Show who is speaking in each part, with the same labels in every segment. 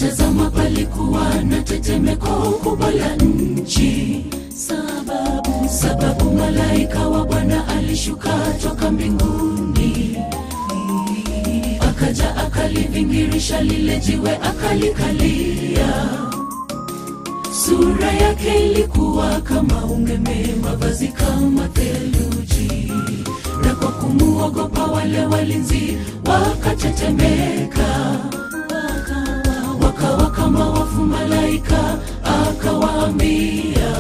Speaker 1: natazama palikuwa na tetemeko kubwa la nchi sababu sababu malaika wa bwana alishuka toka mbinguni akaja akalivingirisha lile jiwe akalikalia sura yake ilikuwa kama umeme mavazi kama theluji na kwa kumuogopa wale walinzi wakatetemeka wakawa, wakawa kama wafu malaika akawaambia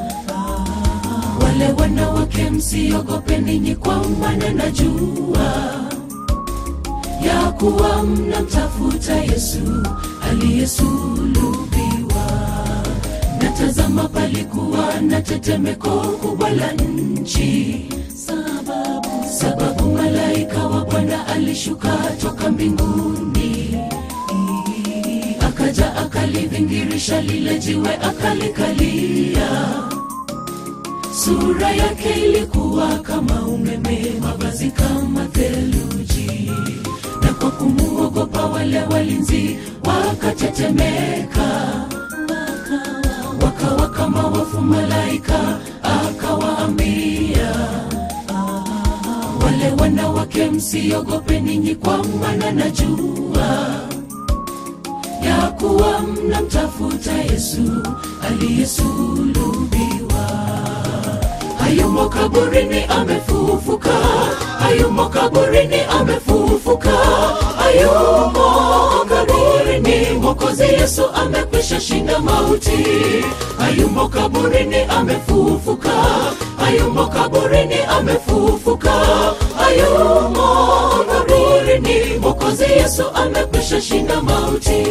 Speaker 1: wale wanawake msiogope ninyi kwa maana najua ya kuwa mnamtafuta yesu aliyesulubiwa natazama palikuwa na tetemeko kubwa la nchi sababu sababu malaika wa bwana alishuka toka mbinguni akaja akalivingirisha lile jiwe akalikalia sura yake ilikuwa kama umeme mavazi kama theluji na kwa kumuogopa wale walinzi wakatetemeka wakawa, wakawa kama wafu malaika akawaambia wale wanawake msiogope ninyi kwa maana najua ya kuwa mnamtafuta yesu aliyesulubiwa hayumo kaburini amefufuka hayumo kaburini amefufuka hayumo kaburini mwokozi yesu amekwisha shinda mauti hayumo kaburini amefufuka hayumo kaburini amefufuka hayumo kaburini mwokozi yesu amekwisha shinda mauti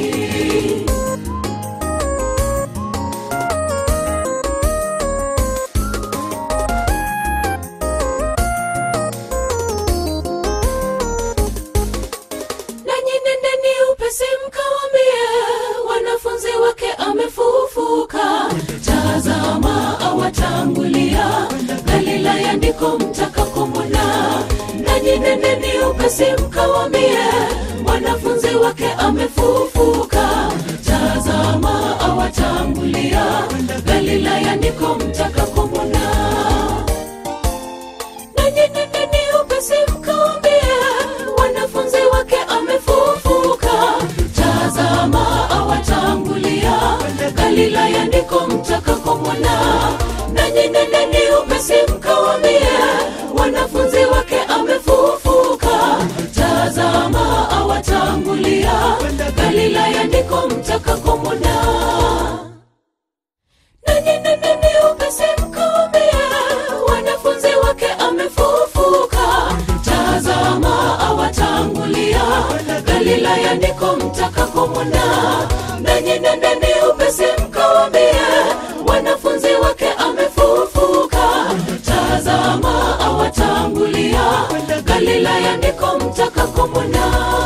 Speaker 1: nanyi nendeni upesi mkawambie wanafunzi wake amefufuka tazama awatangulia galilaya ndiko mtakakomona nanyi nendeni upesi mkawambie wanafunzi wake amefufuka tazama awatangulia galilaya ndiko mtakakomona nanyi nendeni upesi mkawambie wanafunzi wake amefufuka tazama awatangulia galilaya ndiko mtakakomwona nanyi nendeni upesi mkawambie wanafunzi wake amefufuka tazama awatangulia galilaya ndiko mtakakomwona nanyi nendeni upesi mkawambie wanafunzi wake amefufuka tazama awatangulia galilaya ndiko mtakakomwona nanyi nendeni upesi mkawambie wanafunzi wake amefufuka tazama awatangulia galilaya ndiko mtakakomwona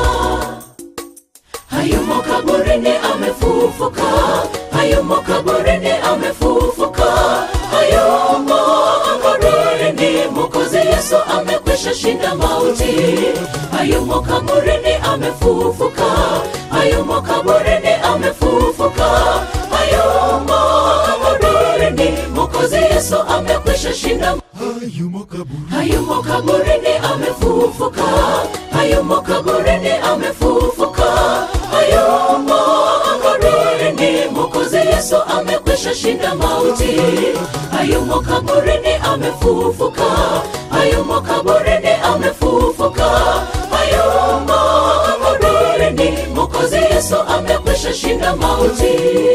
Speaker 1: hayumo kaburini amefufuka hayumo kaburini amefufuka hayumo kaburini mwokozi yesu amekwisha shinda mauti hayumo kaburini amefufuka hayumo kaburini amefufuka hayumo kaburini mwokozi yesu amekwisha shinda
Speaker 2: hayumo kaburi
Speaker 1: hayumo kaburini amefufuka hayumo kaburini amefufuka hayumo kaburini mwokozi yesu amekwisha shinda mauti hayumo kaburini amefufuka hayumo kaburini amefufuka hayumo kaburini mwokozi yesu amekwisha shinda mauti